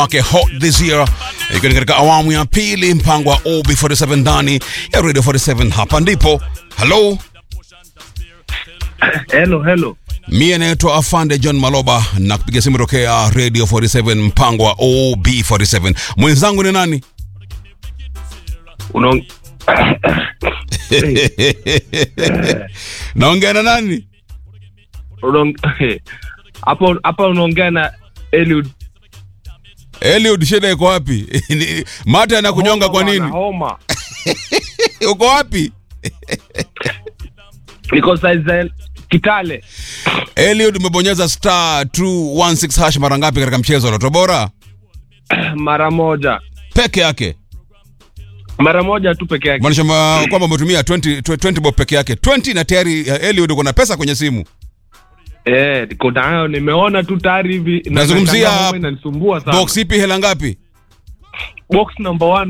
wake hot this year ikiwa ni katika awamu ya pili mpango wa OB47 ndani ya Radio 47 hapa ndipo halo Hello, hello. mie naitwa afande john maloba na kupiga simu tokea radio 47 mpango wa ob47 mwenzangu ni nani Unaong... naongea na nani Unaong... Hapo hapa unaongea na Eliud. eliud shida iko wapi Ni- mate anakunyonga kwa Homa nini bwana, Homa. uko wapi Niko saizi Kitale. eliud umebonyeza star 216 hash mara ngapi katika mchezo wa Lotto bora Mara moja. peke yake Mara moja tu peke yake. maanisha ma- kwamba umetumia 20, 20 bob peke yake 20 na tayari uh, eliud uko na pesa kwenye simu Eh, niko nayo nimeona tu tayari hivi. na- Nazungumzia nashangaa homa inanisumbua sana. box ipi hela ngapi Box number one